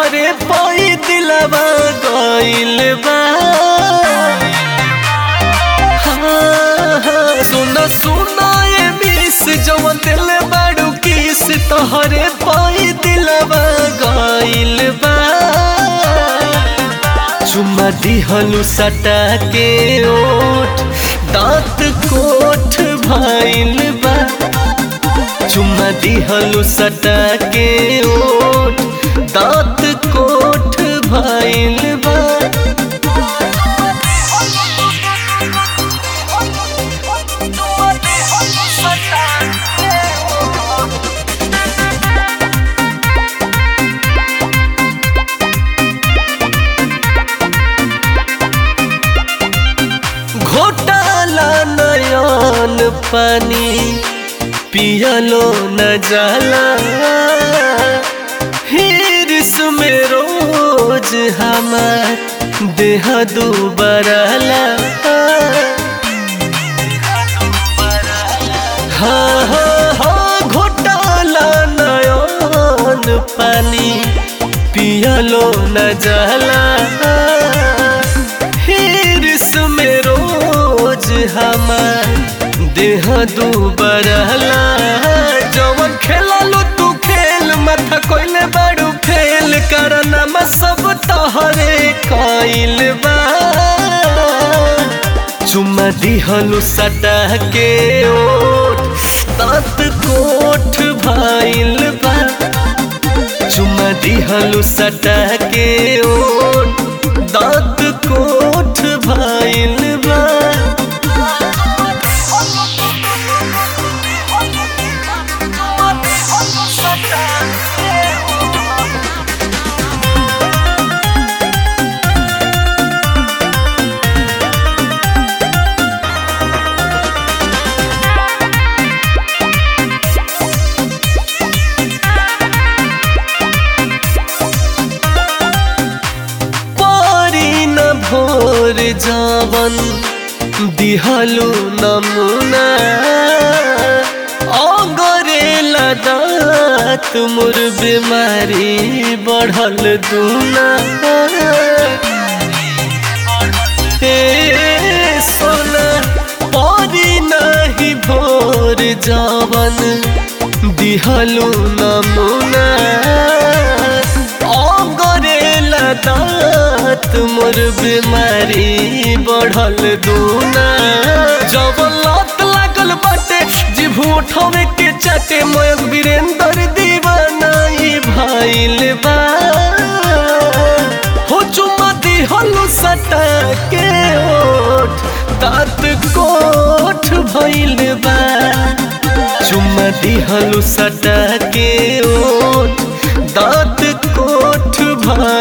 तोहरे पाई दिलवा गइल बा हाँ, हाँ, सुना सुना ये मिस जवन दिल बाड़ू किस तोहरे पाई दिलवा गइल बा चुम्मा दिहलु सटा के ओठ दांत कोठ भइल बा चुम्मा दिहलु सटा के ओठ दांत कोठ भइल बा घोटाला नयन पानी पियलो न जाला हिरस में रोज हमार देह दुबरला हाँ हाँ हाँ घोटाला नयन पानी पियलो न जाला हिरस में रोज हमार देह दुबरला जवन खेललो तू खेल माथा कोइले बाड़ू फेल करनमा सब तहरे कइल बा चुम्मा दिहलु सटा के ओठ दांत कोठ भइल बा चुम्मा दिहलु सटा के ओठ दांत कोठ भइल बा पारी न भोर जावन दिहलु नमुना अगरे लदात मोर बीमारी बढ़ल दूना हे सोना पारी नहीं भोर जावन दिहलु नमुना अगरे लदात मोर बीमारी बढ़ल दूना जब लत लागल बाटे जिभ उठावे के चाटे मयक वीरेंद्र दीवाना ई भइल बा हो चुम्मा दिहलु सटा के ओठ दांत कोठ भइल बा चुम्मा दिहलु सटा के ओठ दांत कोठ भइल